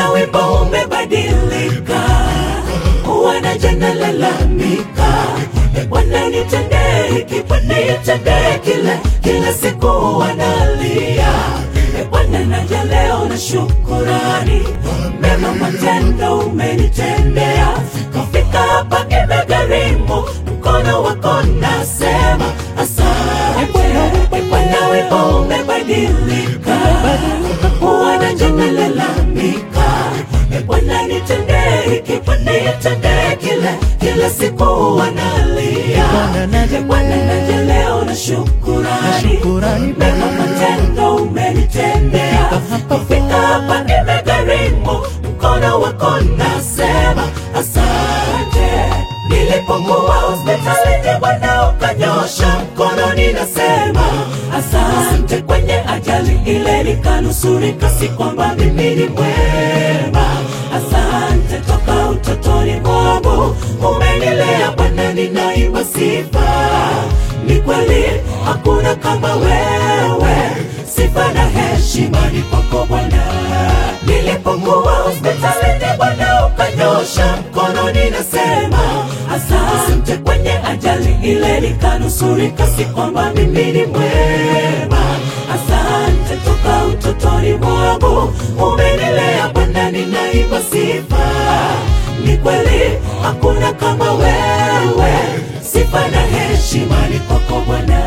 Bwana wimbo umebadilika, wanaja nalalamika, E Bwana nitendee hiki, Bwana nitendee kile, kila siku wanalia. E Bwana naja leo na shukurani, mema matendo umenitendea, kufika hapa imegharimu, mkono wako nasema asante. E Bwana wimbo umebadilika, wanaja nalalamika, E Bwana nitendee hiki, Bwana nitendee kile, kila siku wanalia. Bwana naja E Bwana naja leo na shukurani, shukurani, mema matendo umenitendea, kufika hapa imegharimu, mkono wako nasema asante. Nilipokuwa hospitalini, Bwana ukanyosha mkono, ninasema asante. Kwenye ajali ile nikanusurika, si kwamba mimi ni mwema. Asante toka utotoni mwangu umenilea Bwana, ninaimba sifa. Ni kweli hakuna kama wewe, sifa na heshima ni kwako Bwana. Nilipokuwa hospitalini, Bwana ukanyosha mkono, ninasema asante. Kwenye ajali ile nikanusurika, si kwamba mimi ni mwema. Asante toka utotoni mwangu umenilea Bwana, ninaimba sifa. Ni kweli hakuna kama wewe, sifa na heshima ni kwako Bwana.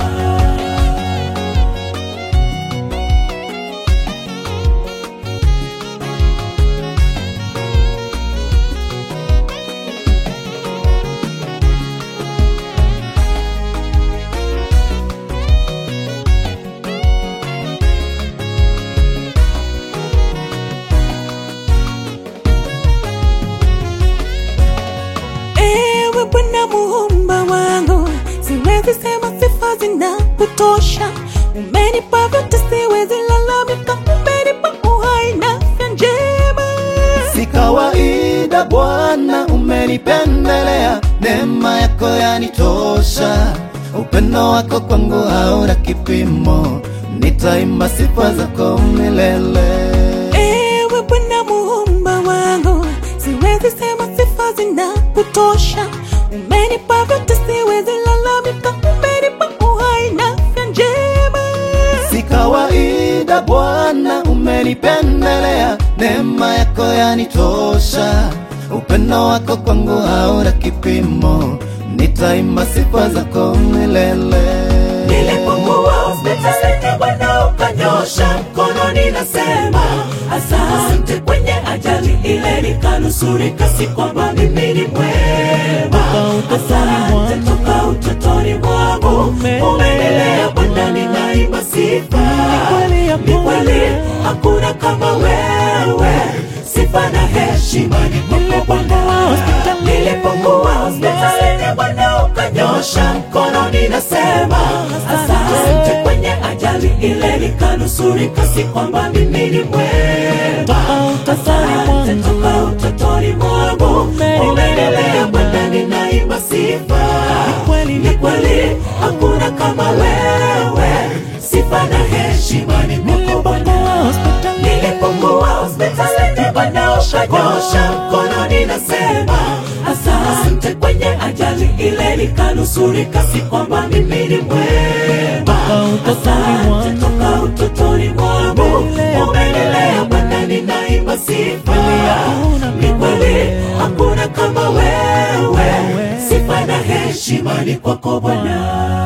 Ewe Bwana muumba wangu, siwezi sema sifa zinakutosha. Umenipa vyote, siwezi lalamika. Umenipa uhai na afya njema. Si kawaida Bwana, umenipendelea, neema yako yanitosha, upendo wako kwangu hauna kipimo, nitaimba sifa zako milele. Ewe Bwana muumba wangu, siwezi sema sifa zinakutosha. Umenipa vyote, siwezi lalamika. Umenipa uhai na afya njema. Si kawaida Bwana, umenipendelea, neema yako yanitosha, upendo wako kwangu hauna kipimo, nitaimba sifa zako milele. Nilipokuwa hospitalini, Bwana ukanyosha mkono, ninasema asante. Kwenye ajali ile nikanusurika, si kwamba mimi ni mwema. Asante toka utotoni mwangu umenilea Bwana, ninaimba sifa. Ni kweli hakuna kama wewe, sifa na heshima ni kwako Bwana. Nilipokuwa hospitalini, Bwana ukanyosha mkono, ninasema asante. Kwenye ajali ile nikanusurika, si kwamba mimi ni mwema. Asante toka utotoni mwangu umenilea Bwana, ninaimba sifa. Ni kweli hakuna kama wewe, sifa na heshima ni kwako Bwana. Nilipokuwa hospitalini, Bwana ukanyosha mkono, ninasema asante. Kwenye ajali ile nikanusurika, si kwamba mimi ni mwema. Asante toka utotoni mwangu umenilea Bwana, ninaimba sifa. Ni kweli hakuna kama wewe, sifa na heshima ni kwako Bwana.